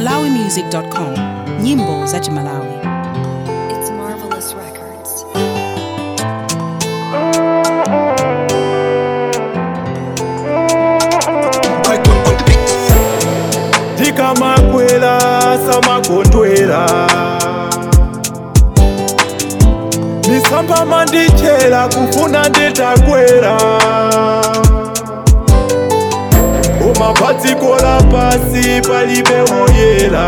malawimusic.com nyimbo za chimalawi It's Marvelous Records. tikamakwera samakondwera misamba mandichera kufuna nditakwera umapatikola pasi palibe woyera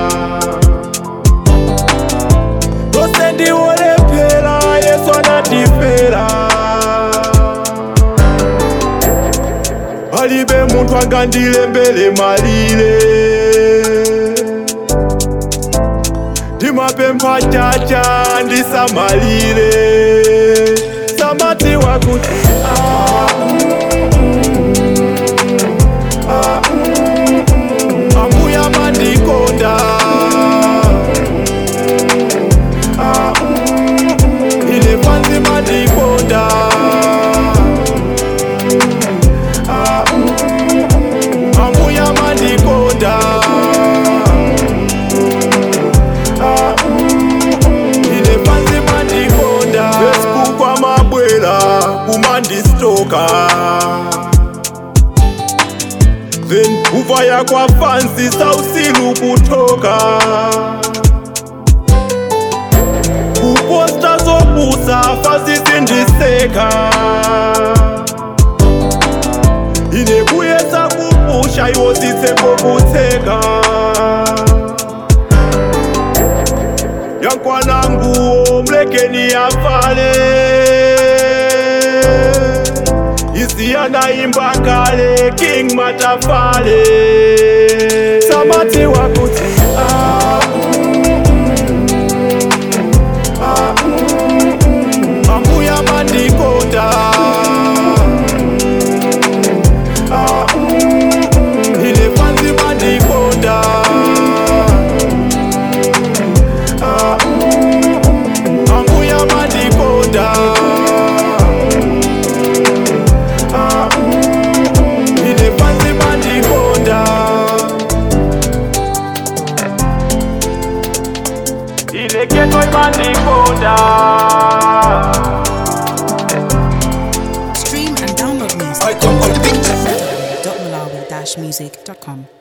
tose ndiwolephera yesu anatifera palibe munthu angandilembere malire ndimapempha chacha ndisamalire samati wakuti ah, ah, ambuya mandikonda ah, ine pansi mandikonda ambuya mandikonda Ah, ine pansi mandikonda facebook amabwera kumandistoka then kuvaya kwafansi sausilu kutoka kuposta zopusa fasisindiseka ine kuyesa kupusha iwo sitsekokutseka yankwananguwo mlekeni afale isiyana imba kale king matafale samati wakuti ah, ah, ambuya mandikonda Ah, ine pansi mandikonda Ah, ambuya mandikonda Ah, ine pansi mandikonda ine ketoi mandikonda stream and download music at malawi-music.com